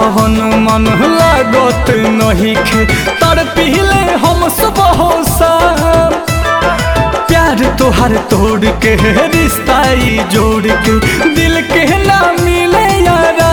भवन मन लागत नहीं खे तर पीले हम सुबह शाम प्यार तोहर तोड़ के रिश्ता ई जोड़ के दिल के ना मिले यारा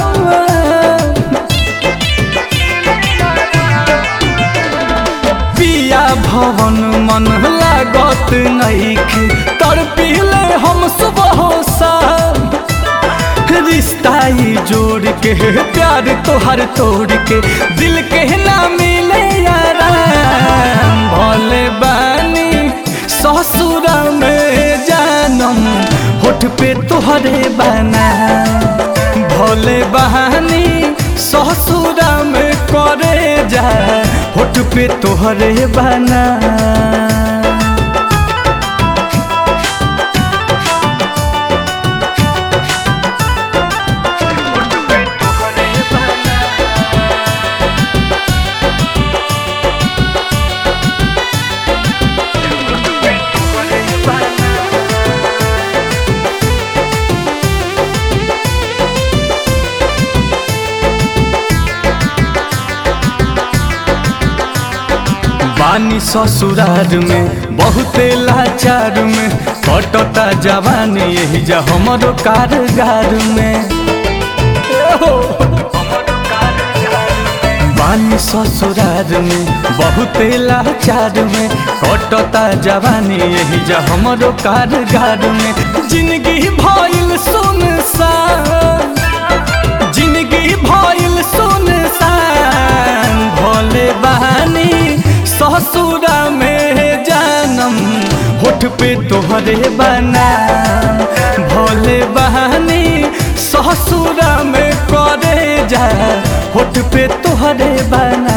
पिया भवन मन लागत नहीं खे तर पीले हम सुबह शाम रिश्ता ई जोड़ के प्यार तोहर तोड़ के दिल के ना मिले यारा भोले बानी ससुर में जानम होठ पे तोहरे बना भोले बहानी ससुर में करे जा होठ पे तोहरे बना बानी ससुरार में बहुते लाचार में कटता जवानी यही जा हमरो कारगार में बानी ससुरार में बहुते लाचार में कटता जवानी यही जा हमरो कारगार में जिंदगी भइल सुनसान जिंदगी भइल सुनसान भोले बहानी ससुरा में जानम होठ पे तोहरे बना भोले बहानी ससुरा में करे जा होठ पे तोहरे बना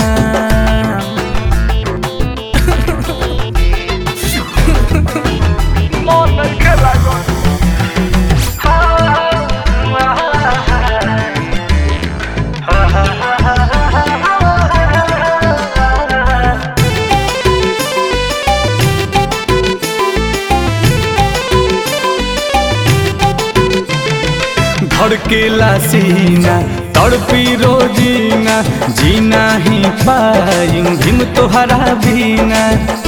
धड़केला सीना तड़पी रोजीना जीना ही पाई हिम तोहरा बीना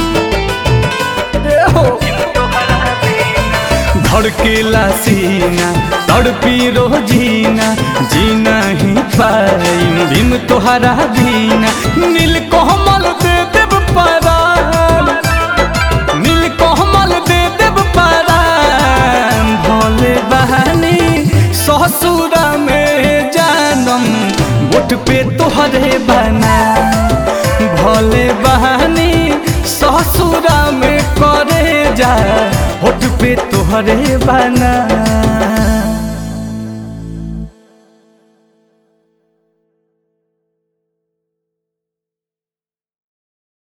धड़केला सीना तड़पी रोजीना जीना ही पाई हिम तोहरा बीना नील कोमल दे देव परान नील कोमल दे देव परान भोले बहानी ससुर में जानम बुट पे तोहरे बना भोले बहानी ससुर में करे जा होठ पे तोहरे बना